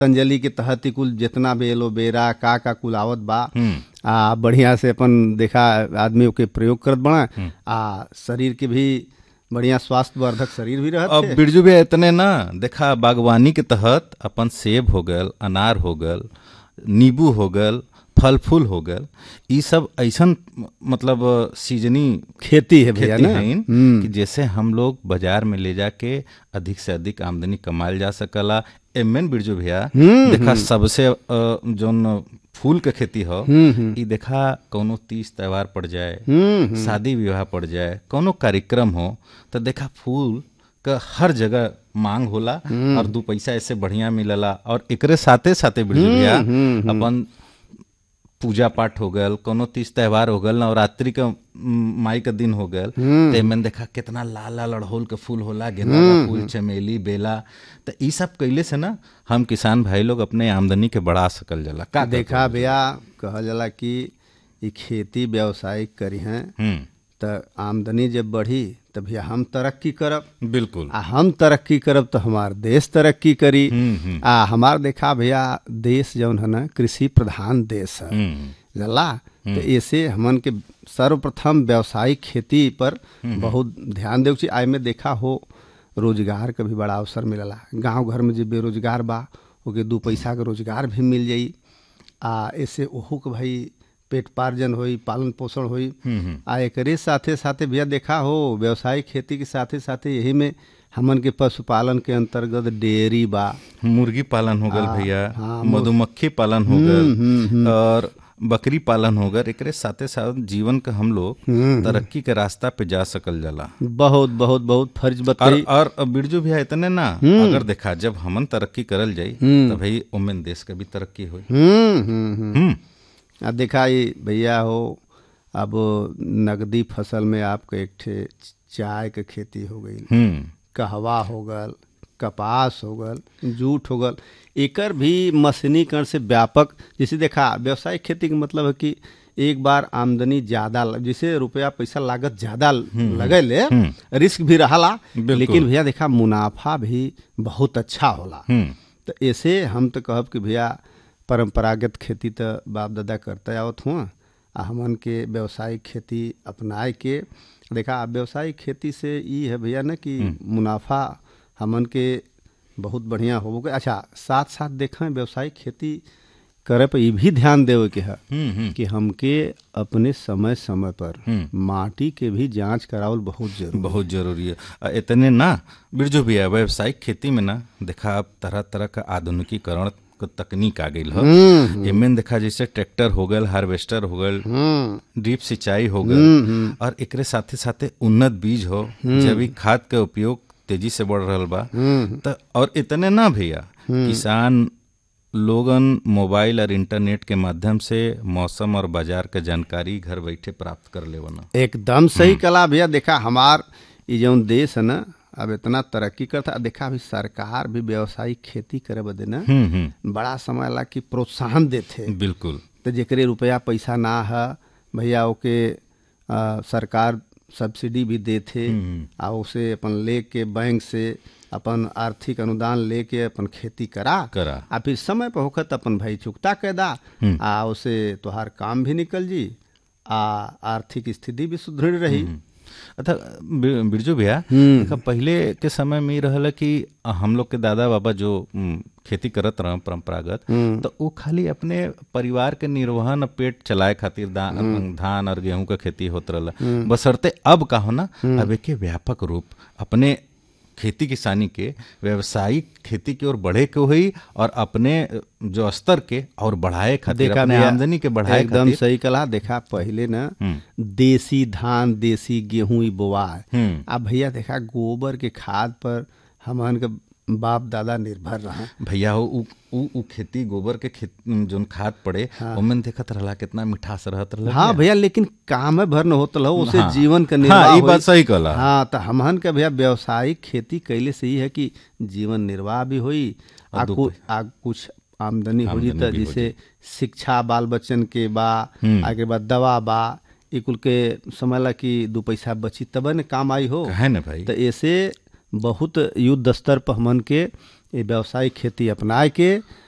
पतंजलि के तहत ही कुल जितना भी एलोवेरा का का कुल आवत बा हम्म आ बढ़िया से अपन देखा आदमी ओके प्रयोग करत बड़ा आ शरीर के भी बढ़िया स्वास्थ्य वर्धक शरीर भी रहत अब है बिरजू भी इतने ना देखा बागवानी के तहत अपन सेब हो गल अनार हो गल नींबू हो गल फल फूल हो गल ई सब ऐसन मतलब सीजनी खेती है भैया खेती ना हईन हम्म। कि जैसे हम लोग बाजार में ले जाके अधिक से अधिक आमदनी कमायल जा सकला एमएन बिरजू भैया देखा सबसे अ, जौन फूल के खेती हो ई देखा कौनो तीज त्योहार पड़ जाए हम्म शादी विवाह पड़ जाए कोनो कार्यक्रम हो तो देखा फूल का हर जगह मांग होला और दू पैसा ऐसे बढ़िया मिलला और एकरे साथे साथे बिरजू भैया अपन पूजा पाठ हो गल कोनो तीज त्योहार हो गल नवरात्रि का म, माई का दिन हो गल ते में देखा कितना लाल लाल अड़होल के फूल होला गेंदा का फूल चमेली बेला तो ई सब कैले से ना हम किसान भाई लोग अपने आमदनी के बढ़ा सकल जाला का देखा भैया कहल जाला कि ई खेती व्यवसायिक करी हैं हम्म त आमदनी जब बढ़ी त भैया हम तरक्की करब बिल्कुल आ हम तरक्की करब तो हमार देश तरक्की करी हम्म, हम्म। आ हमार देखा भैया देश जौन है ना कृषि प्रधान देश है हम्म जला तो ऐसे हमन के सर्वप्रथम व्यावसायिक खेती पर बहुत ध्यान देव आय में देखा हो रोजगार का भी बड़ा अवसर मिलला गांव घर में जो बेरोजगार बा ओके दू पैसा के रोजगार भी मिल जाई आ ऐसे ओहू के भाई पेट पार्जन होई पालन पोषण होई आ एकरे साथे साथे भैया देखा हो व्यावसायिक खेती के साथे साथे यही में हमन के पशुपालन के अंतर्गत डेयरी बा मुर्गी पालन हो गल भैया हाँ, मधुमक्खी पालन हो गल और बकरी पालन हो गल एकरे साथे साथ जीवन का हम लोग तरक्की के रास्ता पे जा सकल जाला बहुत बहुत बहुत फर्ज और बताई और बिरजू भैया इतने ना अगर देखा जब हमन तरक्की करल जाई तो भाई ओमेन देश के भी तरक्की होई हम्म हम्म हम्म हम्म अब देखा ये भैया हो अब नगदी फसल में आपका एक ठे चाय के खेती हो गई हम्म कहवा हो गल कपास हो गल जूट हो गल एकर भी मशीनीकरण से व्यापक जैसे देखा व्यावसायिक खेती के मतलब है कि एक बार आमदनी ज्यादा ल- जैसे रुपया पैसा लागत ज्यादा लगे ले रिस्क भी रहाला बिल्कुल। लेकिन भैया देखा मुनाफा भी बहुत अच्छा होला हम्म तो ऐसे हम तो कहब कि भैया परंपरागत खेती तो बाप दादा करते आवत हुआ आ हमन के व्यावसायिक खेती अपनाए के देखा व्यावसायिक खेती से ई है भैया ना कि मुनाफा हमन के बहुत बढ़िया हो गए अच्छा साथ साथ देखें व्यावसायिक खेती करे पर ये भी ध्यान देवे के है हम्म हम्म कि हमके अपने समय समय पर हम्म। माटी के भी जांच करावल बहुत जरूरी बहुत जरूरी है आ, इतने ना बिरजू भैया व्यावसायिक खेती में ना देखा अब तरह तरह का आधुनिकीकरण क तकनीक आ गई है एमें देखा जैसे ट्रैक्टर हो गल हार्वेस्टर हो गल हम्म ड्रिप सिंचाई हो गल और एकरे साथे साथे उन्नत बीज हो जैविक खाद के उपयोग तेजी से बढ़ रहल बा त और इतने ना भैया किसान लोगन मोबाइल और इंटरनेट के माध्यम से मौसम और बाजार के जानकारी घर बैठे प्राप्त कर लेवन एकदम सही कला भैया देखा हमार ये जौन देश है ना अब इतना तरक्की करता देखा अभी सरकार भी व्यावसायिक खेती करे बदे ना हम्म हम्म बड़ा समय ला कि प्रोत्साहन देथे बिल्कुल तो जेकरे रुपया पैसा ना है भैया ओके आ, सरकार सब्सिडी भी देथे आ उसे अपन लेके बैंक से अपन आर्थिक अनुदान लेके अपन खेती करा करा आ फिर समय पर होखत अपन भाई चुकता कैदा आ उसे तोहार काम भी निकल जी आ आर्थिक स्थिति भी सुदृढ़ रही अच्छा बि- बिरजू भैया देखा पहले के समय में ई रहल कि हम लोग के दादा बाबा जो उम, खेती करत रहे परंपरागत तो वो खाली अपने परिवार के निर्वहन पेट चलाए खातिर दा- धान और गेहूं का खेती होत रहल बसरते अब का हो ना अब एके व्यापक रूप अपने खेती किसानी के व्यावसायिक खेती की ओर बढ़े के हुई और अपने जो स्तर के और बढ़ाए खातिर देखा अपने भैया, आमदनी के बढ़ाए एकदम खातिर सही कला देखा पहले ना देसी धान देसी गेहूं ई बोआए हम्म आ भैया देखा गोबर के खाद पर हमन के बाप दादा निर्भर रहा भैया हो उ, उ, उ खेती गोबर के खेत जोन खाद पड़े ओमन देखत रहला कितना मिठास रहत रहला हाँ भैया लेकिन काम भर न होत रहो उसे हाँ। जीवन का हाँ, निर्वाह ई बात होई। सही कहला। हाँ तो हमहन के भैया व्यावसायिक खेती कैले से ही है कि जीवन निर्वाह भी होई आ, दू कु, आ कुछ आमदनी हो जी आमदनी त भी हो जैसे शिक्षा बाल बच्चन के बा आगे बाद दवा बा ई कुल के समय ला कि दू पैसा बची तब न काम आई हो है ना भाई तो ऐसे बहुत युद्ध स्तर पर हमन के ये व्यावसायिक खेती अपनाए के